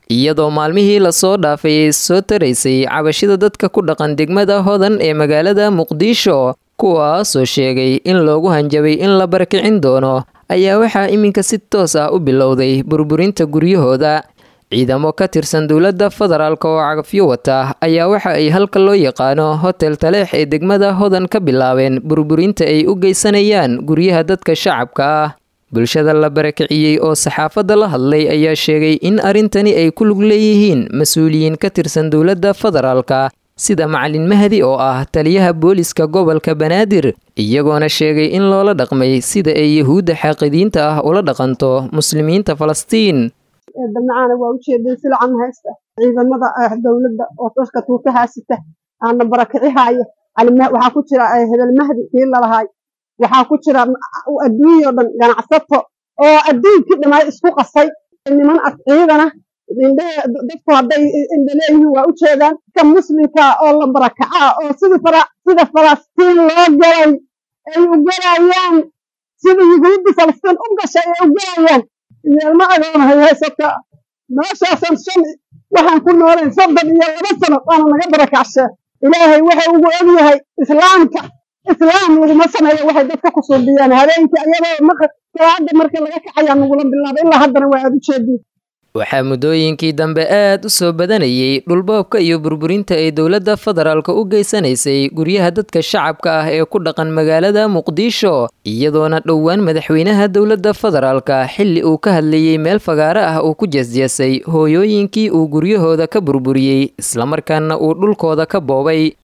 iyadoo maalmihii lasoo dhaafay soo taraysay cabashida dadka ku dhaqan degmada hodan ee magaalada muqdisho kuwaasoo sheegay in loogu hanjabay in la barakicin doono ayaa waxaa iminka si toos ah u bilowday burburinta guryahooda ciidamo ka tirsan dowladda federaalk oo cagafyo wata ayaa waxa ay halka loo yaqaano hotel taleex ee degmada hodan ka bilaabeen burburinta ay u geysanayaan guryaha dadka shacabka ah bulshada la barakiciyey oo saxaafadda la hadlay ayaa sheegay in arrintani ay ku lug leeyihiin mas-uuliyiin ka tirsan dowladda federaalka sida macalin mahdi oo ah taliyaha booliska gobolka banaadir iyagoona sheegay in loola dhaqmay sida ay yahuudda xaaqidiinta ah ula dhaqanto muslimiinta falastiin dabnacaana waa ujeeday silcan haysta ciidamada dowladda oo dadka tuuka haasita aana barakicihaaya waxaa ku jira hebel mahdi kii lalahaay waxaa ku jira adduunyao dhan ganacsato oo adduunkii dhammaay isku qasay niman ad ciidana dadku hadday indhaleeyihiin waa ujeedaan ka muslimka oo la barakacaa oo sida falastiin loo galay ay u galayaan sida yuhuudda falastiin u gashay ay u galayaan yeelma agoonahay haysata meeshaasan shan waxaan ku noolayn soddon iyo laba sano waana naga barakacshe ilaahay waxa ugu ogyahay islaamka islaam laguma sameeyo waxay dadka ku suubiyaan habeenkii ayadoo salaada marka laga kacayaa nagula bilaabay ilaa haddana waa aada ujeediin waxaa muddooyinkii dambe aad u soo badanayay dhulboobka iyo burburinta ay dowladda federaalka u geysanaysay guryaha dadka shacabka ah ee ku dhaqan magaalada muqdisho iyadoona dhowaan madaxweynaha dowladda federaalka xilli uu ka hadlayey meel fagaaro ah uu ku jeesjeesay hooyooyinkii uu guryahooda ka burburiyey islamarkaana uu dhulkooda ka boobay